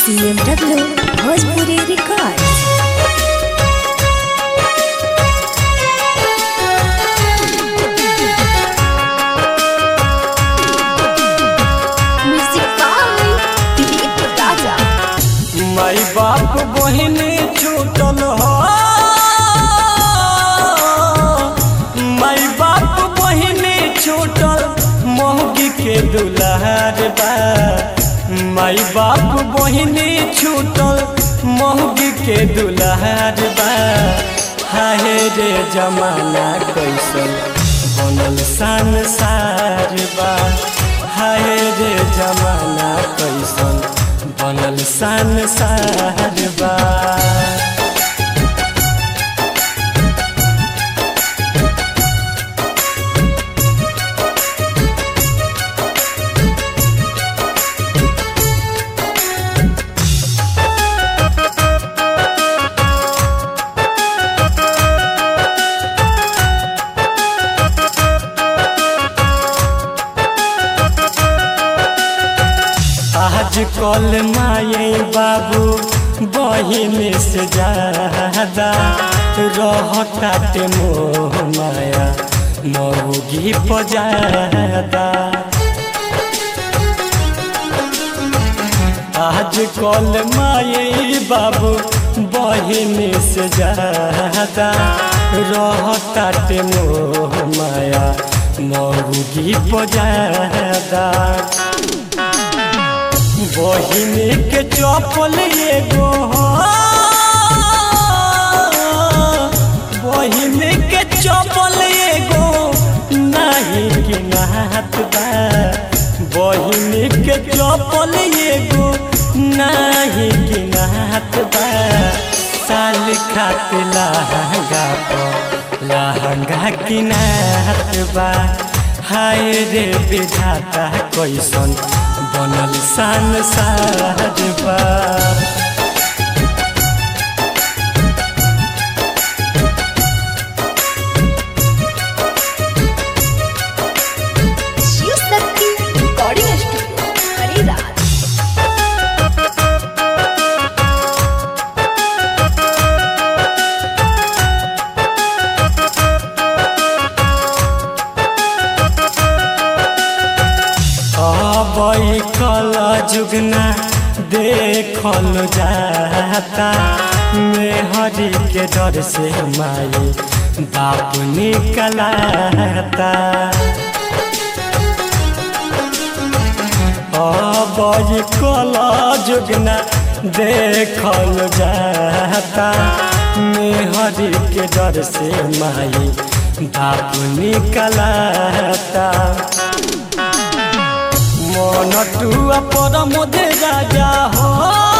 CMW Bhojpuri Records. Music by Dilip Raja. माई बाप बहिन छूटल हो माई बाप बहिन छूटल मोहगी के दुलार बा माई बाप बहिन छूटल मोहगी के दुलार बा हाय रे जमाना कैसन बनल संसार बा हाय रे जमाना कैसन बनल संसार बा आज कल माए बाबू बहिन से ज्यादा रहताटे मोह माया मऊगी पजादा आज कल माए बाबू बहिन से ज्यादा रहताटे मोह माया मऊगी पजादा बहिन के चपल एगो हो बहिन के चपल एगो नहीं कि नात बा बहिन के चपल एगो नहीं कि नात बा साल खात लहंगा पर लहंगा की नात बा हाय रे विधाता कैसन बनल संसार बा Shiv Shakti Recording Studio, Hariraj. अबई कल जुगना देखल जाता मेहरी के डर से माई बाप निकलाता अबई कल जुगना देखल जाता मेहरी के डर से माई बाप निकलाता मन टुआ पर मोदे राजा हो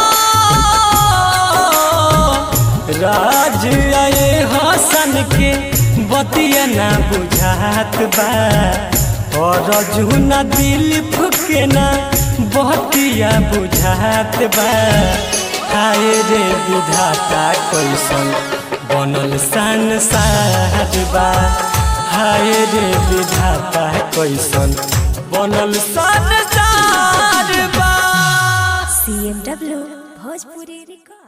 राज आए हसन के बतिया ना बुझात बा और जुना दिल फुके ना बतिया बुझात बा हाय रे विधाता कैसन बनल संसार बा हाय रे विधाता कैसन बनल संसार बा CMW Bhojpuri Records.